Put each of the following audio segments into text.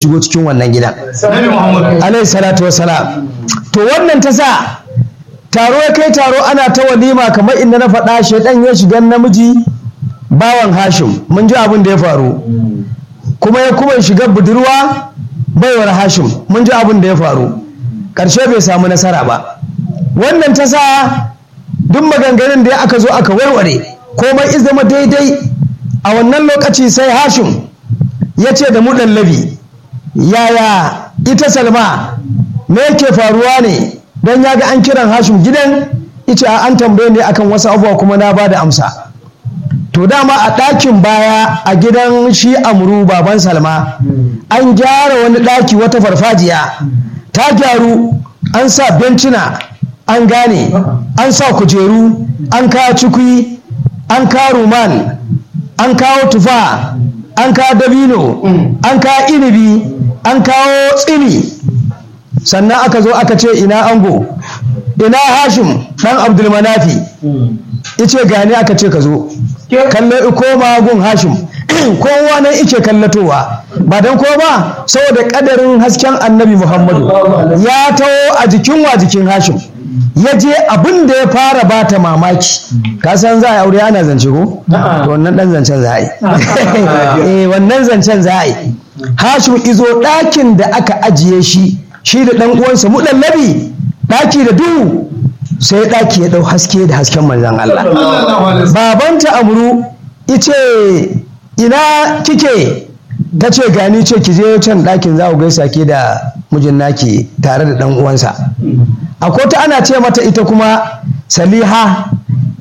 shigo cikin wannan gidan alaihi salatu wassalam to wannan ta sa taro ya kai taro ana ta walima kamar inda na faɗa shaidan ya shiga namiji bawan hashim mun ji abin da ya faru kuma ya kuma shiga budurwa baiwar hashim mun ji abin da ya faru ƙarshe bai samu nasara ba wannan ta sa duk maganganun da aka zo aka warware komai iz zama daidai a wannan lokaci sai hashim ya ce da muɗallabi yaya ita salma me yake faruwa ne don ya ga an kiran hashim gidan ita an tambaye ne akan wasu abubuwa kuma na ba da amsa to dama a ɗakin baya a gidan shi amuru baban salma an gyara wani ɗaki wata farfajiya ta gyaru an sa bencina an gane an sa kujeru an kawo cikui an kawo ruman an kawo tufa an kawo dabino an kawo inibi an kawo tsini sannan aka zo aka ce ina ango ina hashim dan abdulmanafi ice gani aka ce ka zo kallo koma gun hashim kowa nan ice kallatowa ba don ko ba saboda kadarin hasken annabi muhammadu ya taho a jikin wa jikin hashim ya je abin da ya fara bata mamaki ka san za a aure ana zance ko to wannan dan zancen za a yi eh wannan zancen za a yi hashim izo ɗakin da aka ajiye shi shi da ɗan uwansa muɗallabi ɗaki da duhu sai ɗaki ya ɗau haske da hasken manzan Allah babanta amru ice ina kike ta ce gani ce ki je can ɗakin za ku gaisa ke da mijin naki tare da ɗan uwansa akwai ta ana ce mata ita kuma saliha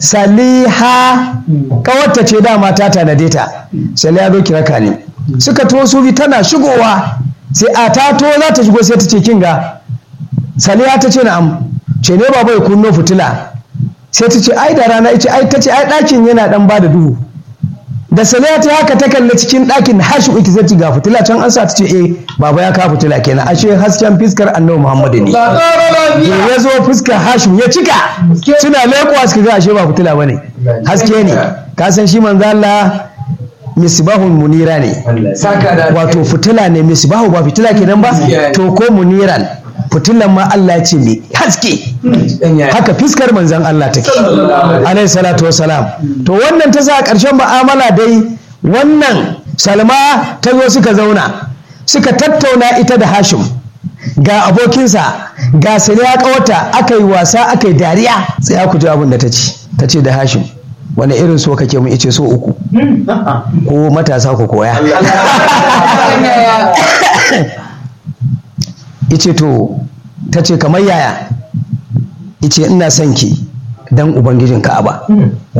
saliha kawarta ce dama ta tanade ta saliha zo kiraka ne suka to su bi tana shigowa sai a ta to za ta shigo sai ta ce kinga saliha ta ce na'am ce ne baba ya kunno fitila sai ta ce ai da rana ita ai ta ce ai ɗakin yana dan ba da duhu da saliha ta haka ta kalli cikin ɗakin hashi ita zai ga fitila can an sa ta ce eh baba ya kawo fitila kenan ashe hasken fiskar annabi muhammadu ne ya zo fuskar hashim ya cika suna leƙuwa suka ga ashe ba fitila bane haske ne ka san shi manzo Allah misbahun munira ne wato fitila ne misbahu ba fitila kenan ba to ko muniran fitilan ma Allah ce mai haske haka fiskar manzan Allah take alaihi salatu wassalam to wannan ta sa ƙarshen ba'amala dai wannan salma ta zo suka zauna suka tattauna ita da hashim ga abokinsa ga saniya kawata aka yi wasa aka yi dariya sai ku ji abin da ta ce ta ce da hashim wani irin so kake mu ice so uku ko matasa ku koya ice to ta ce kamar yaya ice ina son ki dan ubangijin ka'aba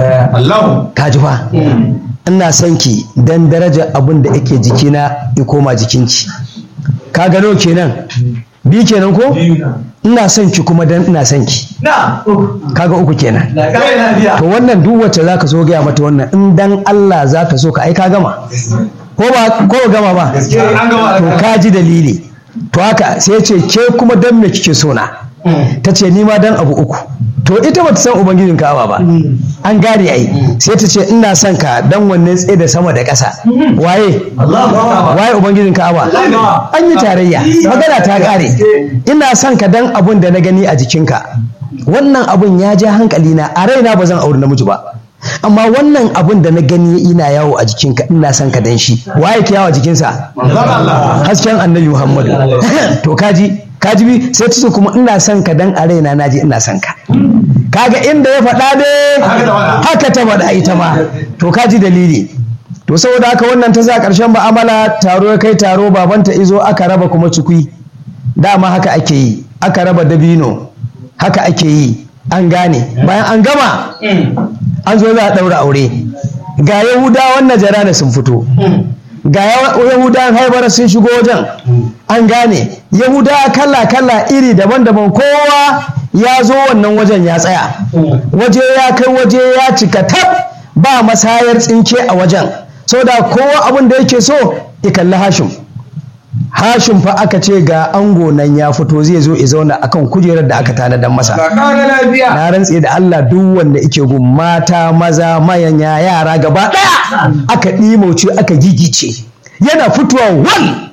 ka ji fa ina son ki dan daraja abin da yake jikina ya koma jikinki ka gano kenan bi kenan ko ina son ki kuma dan ina son ki kaga uku kenan to wannan duk wacce zaka so gaya mata wannan in dan Allah zaka so ka ai ka gama ko ba ko gama ba to ka ji dalili to haka sai ce ke kuma dan me kike so na ta ce ni ma dan abu uku to ita bata san ubangijin ka'aba ba an gane ai sai ta ce ina son ka dan wannan tsaye da sama da ƙasa waye waye ubangijin ka'aba an yi tarayya magana ta ƙare ina son ka dan abun da na gani a jikinka wannan abun ya ja hankali na a raina ba zan auri namiji ba amma wannan abun da na gani ina yawo a jikinka ina son ka dan shi waye ke yawo a jikinsa hasken annabi muhammadu to kaji kaji bi sai ta kuma ina son ka dan a raina naji ina son ka kaga inda ya faɗa dai haka ta faɗa ita ma to kaji dalili to saboda haka wannan ta sa ƙarshen ba'amala taro ya kai taro babanta izo aka raba kuma cikui dama haka ake yi aka raba dabino haka ake yi an gane bayan an gama an zo za a ɗaura aure ga yahudawan najara sun fito ga yahudawan haibar sun shigo wajen an gane yahudawa kala-kala iri daban-daban kowa ya zo wannan wajen ya tsaya waje ya kai waje ya cika tab ba masayar tsinke a wajen da kowa abin da yake so ya kalli hashim hashim fa aka ce ga ango nan ya fito zai zo ya zauna akan kujerar da aka tanadar masa na rantse da Allah duk wanda yake gun mata maza mayanya yara gaba daya aka ɗimauce aka gigice yana fitowa wal